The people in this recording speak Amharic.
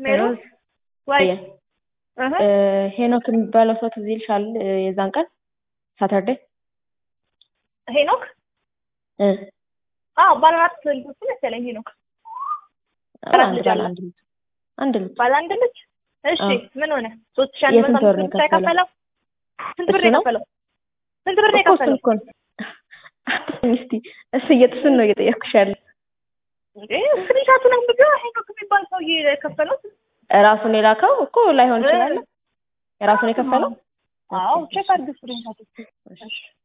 ሜሮ ሮዝ ወይ የ- እህ እ፣ ሄኖክ የሚባለው ሰው ትዝ ይልሻል? እ፣ የዛን ቀን ሳተርዴ ሄኖክ እ፣ አዎ ባለ አራት ልጆች መሰለኝ ሄኖክ አራት አንድ ልጅ ባለ አለው። አንድ ልጅ አንድ ልጅ ባለ አንድ ልጅ እሺ አዎ። ምን ሆነ ሶስት ሺህ አንድ መቶ የስንት ወር አምስት ነው ብር ብቻ የከፈለው? የከፈለው ስንት ብር እሱ ነው ነው? የከፈለው ስንት ብር ነው እኮ እሱን የከፈለው እኮ ነው እስቲ እሱ እየጥስን ነው እየጠየኩሽ ያለ እንዴ ስክሪንሻቱን አንብቢው ሄኖክ የሚባል ሰውዬ የከፈለው ራሱን የላከው እኮ ላይሆን ይችላል። የራሱን የከፈለው አዎ ቼክ አድርግ ስክሪንሻቱ እሺ። እሺ